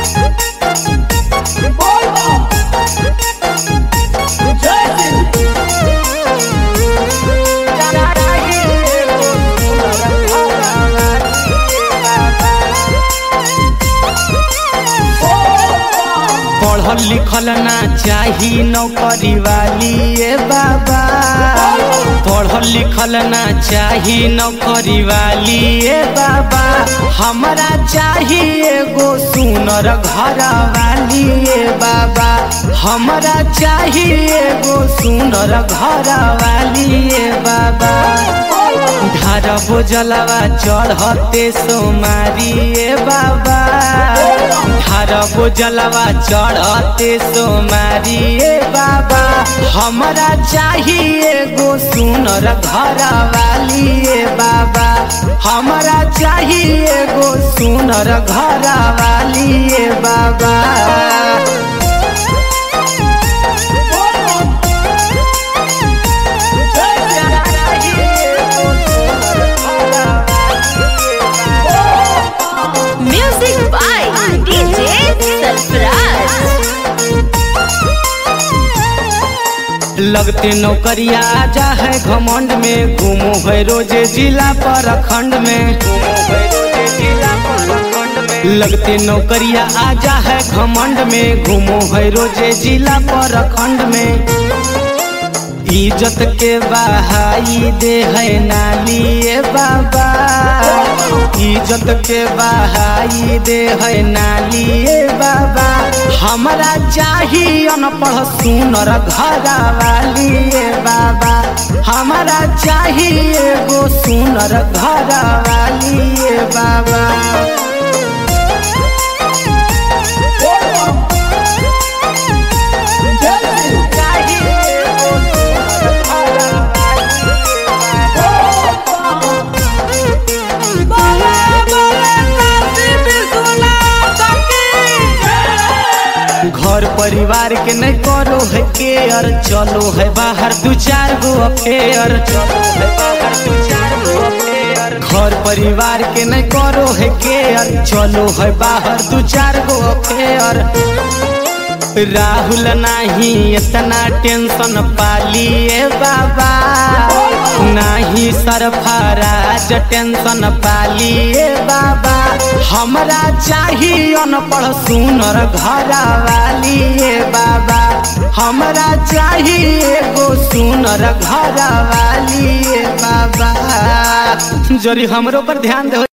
पढ़ल लिखल ना चाही नौकरी वाली ए बाबा पढ़ल लिखल ना चाही नौकरी वाली ए बाबा हमरा चाही एगो सुनर घर वाली ए बाबा हमरा चाही एगो सुनर घर वाली ए बाबा ढारबो जलवा चढ़ते सोमारी ए बाबा ढारबो जलवा चढ़ते सोमारी ए बाबा हमरा चाही एगो सुनर घर वाली ए बाबा हमरा चाही एगो सुनर घर वाली ए बाबा Music by DJ Sarfraz. लगते नौकरिया जा है घमंड में घूमो है रोजे जिला पर खंड में लगते नौकरिया आजा है घमंड में घूमो है रोजे जिला पर खंड में इज्जत के बहाई दे है नाली ए बाबा इज्जत के बहाई दे है नाली ए बाबा हमरा चाही अनपढ़ सुनर घर वाली ए बाबा हमरा चाही एगो सुनर घर वाली ए बाबा घर परिवार के नहीं करो है केयर चलो है बाहर दू चार गो अफेयर चलो है बाहर दू चार गो अफेयर घर परिवार के नहीं करो है केयर चलो है बाहर दू चार गो अफेयर राहुल नाही इतना टेंशन पाली ए बाबा नाही सरफराज टेंशन पाली ए बाबा हमरा चाही अनपढ़ सुनर घर वाली ए बाबा हमरा चाही एगो सुनर घर वाली ए बाबा जरी हमरो पर ध्यान दे